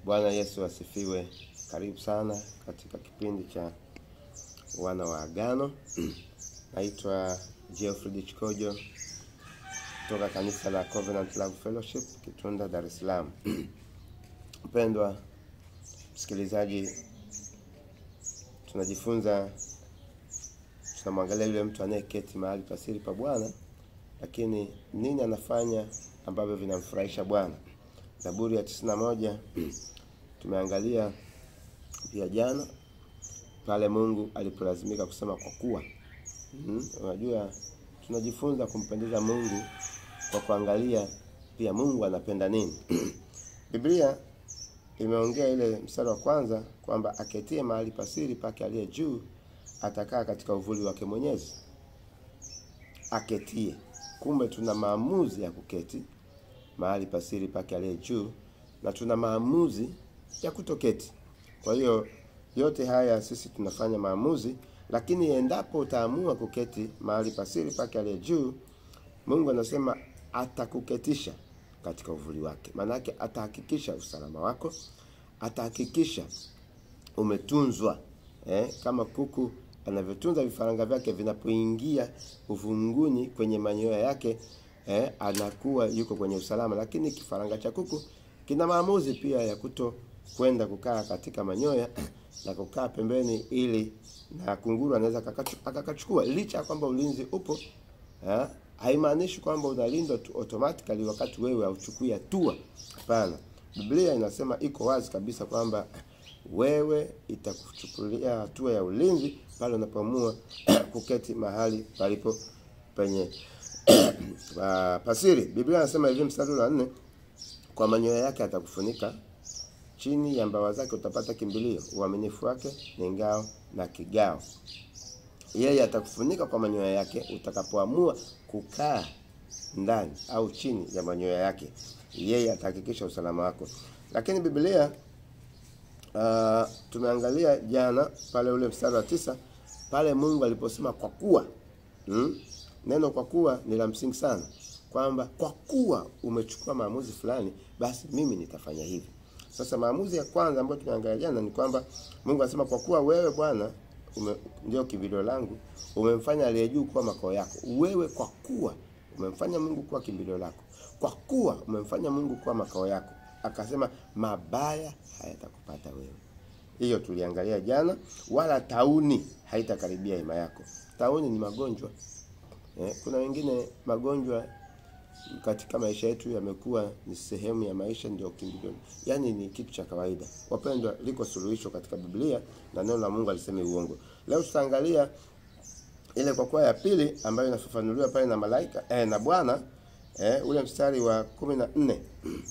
Bwana Yesu asifiwe. Karibu sana katika kipindi cha wana wa agano. Naitwa Geoffrey Chikojo kutoka kanisa la Covenant Love Fellowship Kitunda, Dar es Salaam. Mpendwa msikilizaji, tunajifunza tunamwangalia yule mtu anayeketi mahali pasiri pa Bwana, lakini nini anafanya ambavyo vinamfurahisha Bwana. Zaburi ya tisini na moja tumeangalia pia jana pale Mungu alipolazimika kusema kwa kuwa. Mm, unajua tunajifunza kumpendeza Mungu kwa kuangalia pia Mungu anapenda nini. Biblia imeongea ile mstari wa kwanza kwamba aketie mahali pasiri pake aliye juu atakaa katika uvuli wake Mwenyezi. Aketie. Kumbe tuna maamuzi ya kuketi mahali pasiri pake aliye juu na tuna maamuzi ya kutoketi. Kwa hiyo yote haya sisi tunafanya maamuzi, lakini endapo utaamua kuketi mahali pasiri pake aliye juu, Mungu anasema atakuketisha katika uvuli wake. Maanake atahakikisha usalama wako, atahakikisha umetunzwa eh, kama kuku anavyotunza vifaranga vyake vinapoingia uvunguni kwenye manyoya yake eh, anakuwa yuko kwenye usalama. Lakini kifaranga cha kuku kina maamuzi pia ya kuto kwenda kukaa katika manyoya na kukaa pembeni, ili na kunguru anaweza akakachukua. Licha ya kwamba ulinzi upo eh, haimaanishi kwamba unalindwa tu automatically wakati wewe hauchukui hatua. Hapana, Biblia inasema iko wazi kabisa kwamba wewe itakuchukulia hatua ya ulinzi pale unapoamua kuketi mahali palipo penye pasiri. Biblia inasema hivi, mstari wa nne, kwa manyoya yake atakufunika, chini ya mbawa zake utapata kimbilio, uaminifu wake ni ngao na kigao. Yeye atakufunika kwa manyoya yake utakapoamua kukaa ndani au chini ya manyoya yake, yeye atahakikisha usalama wako. Lakini Biblia uh, tumeangalia jana pale ule mstari wa tisa pale Mungu aliposema kwa kuwa hmm? Neno kwa kuwa ni la msingi sana, kwamba kwa kuwa umechukua maamuzi fulani, basi mimi nitafanya hivi. Sasa maamuzi ya kwanza ambayo tumeangalia jana ni kwamba Mungu anasema kwa kuwa wewe Bwana ndio kimbilio langu, umemfanya aliye juu kuwa makao yako. Wewe kwa kuwa umemfanya Mungu kuwa kimbilio lako, kwa kuwa umemfanya Mungu kuwa makao yako, akasema mabaya hayatakupata wewe. Hiyo tuliangalia jana. Wala tauni haitakaribia hema yako. Tauni ni magonjwa eh. Kuna wengine magonjwa katika maisha yetu yamekuwa ni sehemu ya maisha, ndio kimbilio, yaani ni kitu cha kawaida. Wapendwa, liko suluhisho katika Biblia na neno la Mungu alisema uongo. Leo tutaangalia ile kwa kuwa ya pili ambayo inafafanuliwa pale na malaika eh, na Bwana eh, ule mstari wa kumi na nne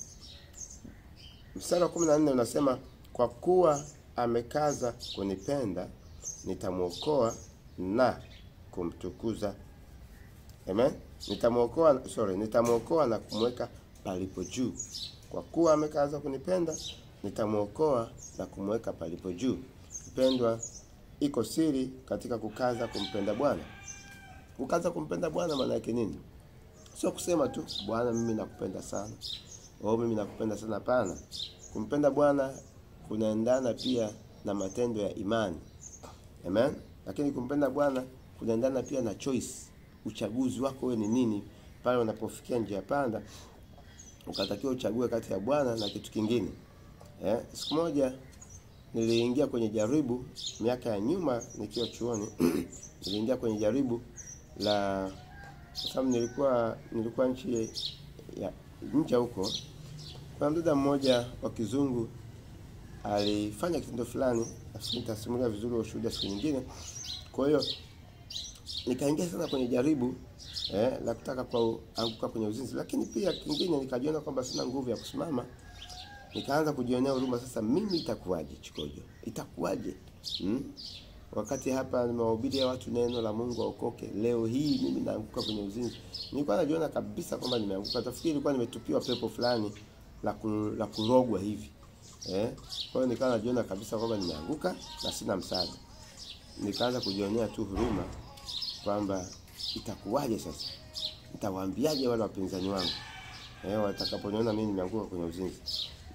mstari wa kumi na nne unasema kwa kuwa amekaza kunipenda nitamwokoa na kumtukuza. Amen. Nitamwokoa, sorry, nitamwokoa na kumweka palipo juu. Kwa kuwa amekaza kunipenda nitamwokoa na kumweka palipo juu. Mpendwa, iko siri katika kukaza kumpenda Bwana. Kukaza kumpenda Bwana maana yake nini? Sio kusema tu Bwana, mimi nakupenda sana, au mimi nakupenda sana. Hapana, kumpenda Bwana kunaendana pia na matendo ya imani. Amen. Lakini kumpenda Bwana kunaendana pia na choice, uchaguzi wako wewe ni nini pale unapofikia njia panda, ukatakiwa uchague kati ya Bwana na kitu kingine. Eh, siku moja niliingia kwenye jaribu miaka ya nyuma nikiwa chuoni niliingia kwenye jaribu la kwa sababu nilikuwa nilikuwa nchi ya nje huko. Kuna mdada mmoja wa kizungu alifanya kitendo fulani, nafikiri nitasimulia vizuri wa ushuhuda siku nyingine. Kwa hiyo nikaingia sana kwenye jaribu eh, la kutaka kuanguka kwenye uzinzi, lakini pia kingine nikajiona kwamba sina nguvu ya kusimama. Nikaanza kujionea huruma, sasa mimi itakuwaje? Chikojo, itakuwaje? hmm? Wakati hapa nimewahubiria watu neno la Mungu waokoke, leo hii mimi naanguka kwenye uzinzi. Nilikuwa najiona kabisa kwamba nimeanguka, tafikiri nilikuwa nimetupiwa pepo fulani la ku, la kurogwa hivi eh. Kwa hiyo nikawa najiona kabisa kwamba nimeanguka na sina msaada. Nikaanza kujionea tu huruma kwamba itakuwaje sasa, nitawaambiaje wale wapinzani wangu eh, watakaponiona mimi nimeanguka kwenye uzinzi.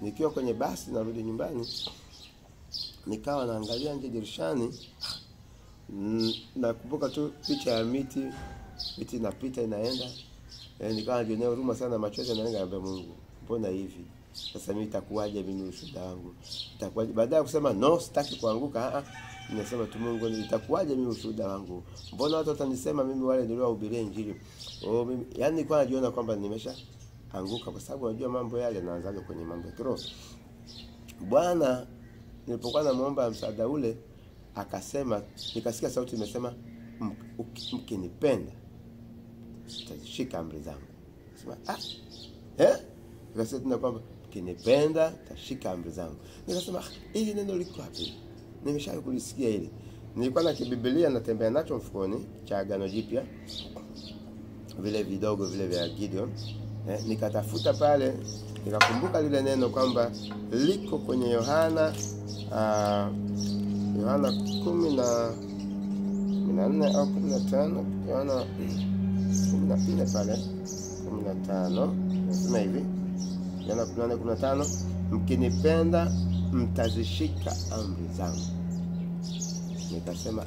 nikiwa kwenye basi narudi nyumbani, nikawa naangalia nje dirishani. Mm, nakumbuka tu picha ya miti, miti inapita inaenda, eh, nikawa najionea huruma sana, machozi yanaenda, naambia Mungu, mbona hivi sasa? Mimi itakuwaje? Mimi ushuhuda wangu itakuwaje? Baada ya kusema no, sitaki kuanguka, ah, nimesema tu Mungu, itakuwaje mimi ushuhuda wangu? Mbona watu watanisema mimi wale niliowahubiria Injili? Oh, mimi yani nilikuwa najiona kwamba nimesha anguka, kwa sababu unajua mambo yale yanaanzaga kwenye mambo ya kiroho. Bwana nilipokuwa namuomba msaada ule akasema, nikasikia sauti imesema, mkinipenda mtazishika amri zangu. Sema ah, eh, nikasikia tena kwamba mkinipenda mtashika amri zangu. Nikasema ah, hili neno liko wapi? Nimeshawahi kulisikia hili. Nilikuwa na kibibilia natembea nacho mfukoni cha Agano Jipya, vile vidogo vile vya Gideon eh, nikatafuta pale nikakumbuka lile neno kwamba liko kwenye Yohana uh, Yohana kumi na kumi na nne au kumi na tano Yohana kumi na nne pale kumi na tano nasema hivi Yohana kumi na nne kumi na tano mkinipenda mtazishika amri zangu. Nikasema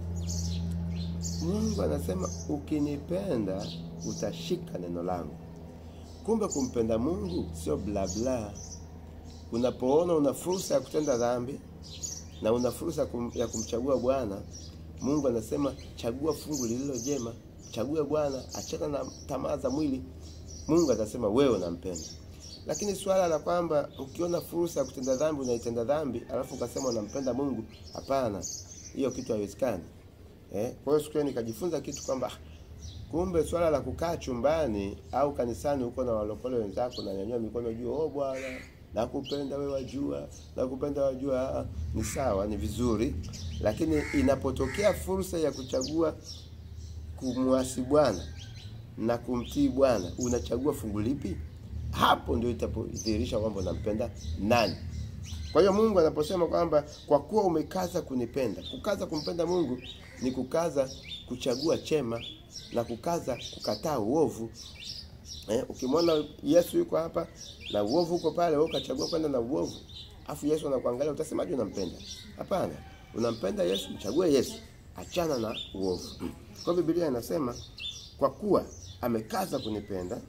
Mungu anasema ukinipenda utashika neno langu. Kumbe kumpenda Mungu sio bla bla. Unapoona una fursa ya kutenda dhambi na una fursa kum, ya kumchagua Bwana, Mungu anasema chagua fungu lililo jema, chague Bwana, achana na tamaa za mwili. Mungu atasema wewe unampenda. Lakini swala la kwamba ukiona fursa ya kutenda dhambi unaitenda dhambi, alafu ukasema unampenda Mungu, hapana, hiyo kitu haiwezekani. Eh, kwa hiyo siku nikajifunza kitu kwamba kumbe swala la kukaa chumbani au kanisani huko na walokole wenzako na nyanyua mikono juu, oh Bwana nakupenda wewe, wajua nakupenda wajua, ni sawa, ni vizuri, lakini inapotokea fursa ya kuchagua kumwasi Bwana na kumtii Bwana, unachagua fungu lipi? Hapo ndio itapodhihirisha kwamba unampenda nani. Kwa hiyo Mungu anaposema kwamba kwa kuwa umekaza kunipenda, kukaza kumpenda Mungu ni kukaza kuchagua chema na kukaza kukataa uovu. Eh, ukimwona Yesu yuko hapa na uovu uko pale, wewe ukachagua kwenda na uovu, afu Yesu anakuangalia, utasemaje unampenda? Hapana, unampenda Yesu, mchague Yesu, achana na uovu. Kwa Biblia inasema kwa kuwa amekaza kunipenda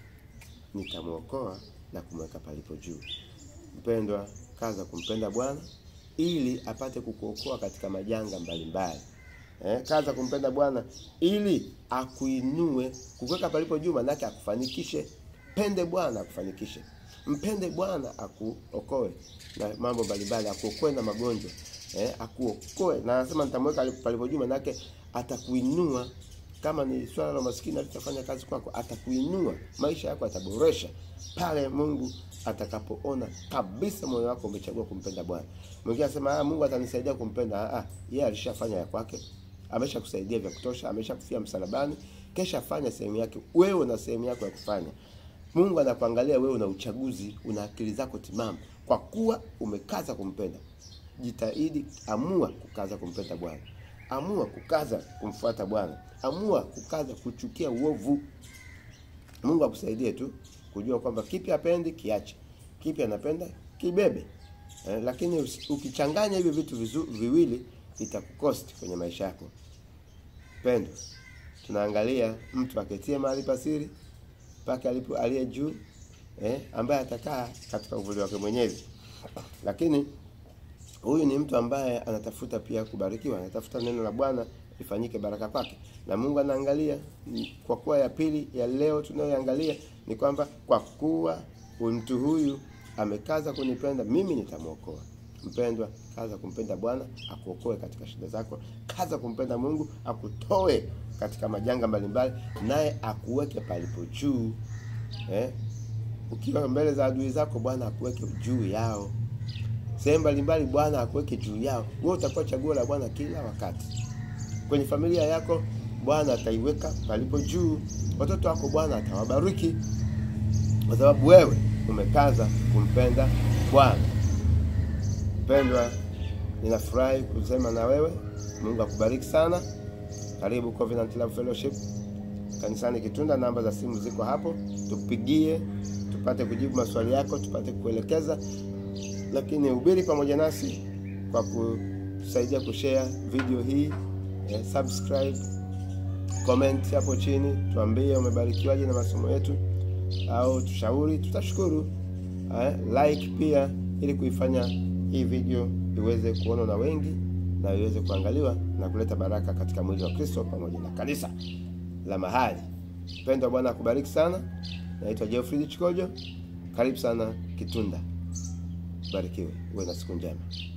nitamwokoa na kumweka palipo juu. Mpendwa, kaza kumpenda Bwana ili apate kukuokoa katika majanga mbalimbali. Eh, kaza kumpenda Bwana ili akuinue, kukuweka palipo juu, manake akufanikishe. Pende Bwana akufanikishe, mpende Bwana akuokoe na mambo mbalimbali, akuokoe na magonjwa eh, akuokoe na anasema nitamweka palipo juu, manake atakuinua. Kama ni swala la maskini alitafanya kazi kwako, atakuinua, maisha yako ataboresha pale Mungu atakapoona kabisa moyo wako umechagua kumpenda Bwana. Mwingine anasema ah, Mungu atanisaidia kumpenda. Ah, yeye alishafanya ya kwake, ameshakusaidia vya kutosha, ameshakufia msalabani, kesha fanya sehemu yake. Wewe na sehemu yako ya kufanya. Mungu anakuangalia wewe, una uchaguzi, una akili zako timamu, kwa kuwa umekaza kumpenda. Jitahidi, amua kukaza kumpenda Bwana, amua kukaza kumfuata Bwana, amua kukaza kuchukia uovu. Mungu akusaidie tu kujua kwamba kipi apendi kiache, kipi anapenda kibebe. Eh, lakini ukichanganya hivi vitu vizu, viwili itakukosti kwenye maisha yako. Pendo, tunaangalia mtu aketie mahali pasiri pake alipo aliye juu eh, ambaye atakaa katika uvuli wake Mwenyezi. Lakini huyu ni mtu ambaye anatafuta pia kubarikiwa, anatafuta neno la Bwana ifanyike baraka kwake, na Mungu anaangalia. Kwa kuwa ya pili ya leo tunayoangalia ni kwamba kwa kuwa mtu huyu amekaza kunipenda mimi nitamwokoa. Mpendwa, kaza kumpenda Bwana akuokoe katika shida zako. Kaza kumpenda Mungu akutoe katika majanga mbalimbali, naye akuweke palipo juu. Eh, ukiwa mbele za adui zako, Bwana akuweke juu yao. Sehemu mbalimbali, Bwana akuweke juu yao. Wewe utakuwa chaguo la Bwana kila wakati. Kwenye familia yako, Bwana ataiweka palipo juu. Watoto wako Bwana atawabariki kwa sababu wewe umekaza kumpenda Bwana. Mpendwa, ninafurahi kusema na wewe. Mungu akubariki sana. Karibu Covenant Love Fellowship kanisani Kitunda. Namba za simu ziko hapo, tupigie, tupate kujibu maswali yako, tupate kuelekeza, lakini hubiri pamoja nasi kwa kusaidia kushare video hii eh, subscribe, comment hapo chini, tuambie umebarikiwaje na masomo yetu, au tushauri, tutashukuru. Eh, like pia ili kuifanya hii video iweze kuonwa na wengi na iweze kuangaliwa na kuleta baraka katika mwili wa Kristo pamoja na kanisa la mahali. Mpendo wa Bwana akubariki sana. Naitwa Geoffrey Chikojo. Karibu sana Kitunda. Barikiwe. Uwe na siku njema.